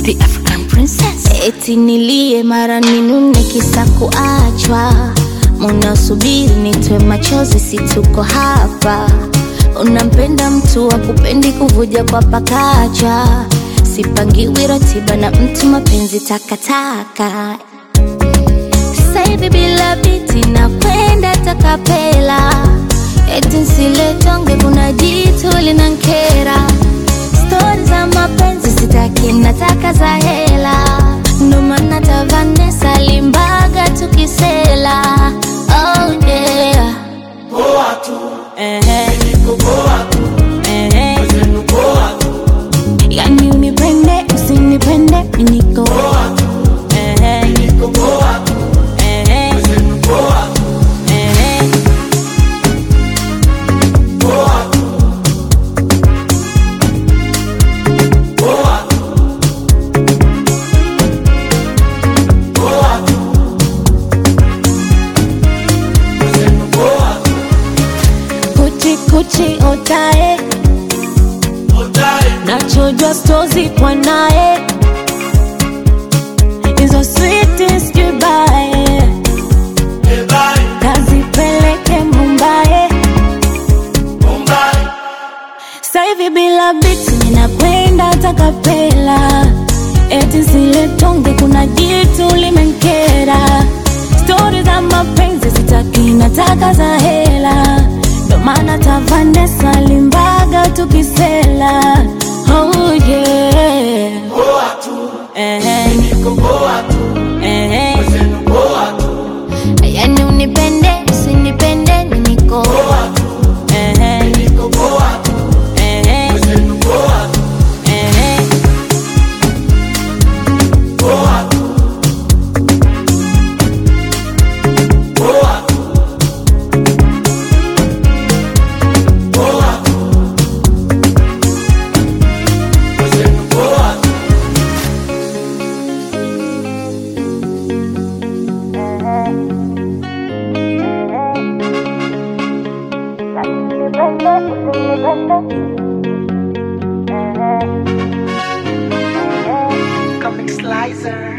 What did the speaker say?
the African princess. Eti nilie mara ninune kisa kuachwa, munasubiri nitwe machozi, si tuko hapa. Unampenda mtu wa kupendi kuvuja kwa pakacha, sipangiwi ratiba na mtu, mapenzi takataka. Sasa hivi bila biti nakwenda takapela, eti nsiletonge, kuna jitu linankera stori za mapenzi sitaki, nataka za hela, ndo maana ta Vanessa Limbaga tukisela. Oh yeah. Ehe. Ehe. Yani unipende usinipende mi niko Ehe. Ehe. Ehe. Kuchi kuchi otae nachojwa stozi kwa naye hizo sweetest goodbye kazipeleke Mumbai sasa hivi bila biti ninakwenda takapela eti zile tonge kuna jitu limenkera stori za mapenzi sitaki nataka za hela ndo maana ta Vanessa Limbaga tukisela oh yeah Ehe. Ehe. yani unipende usinipende mi niko Ehe. Ehe. Ehe. Comic Slicer.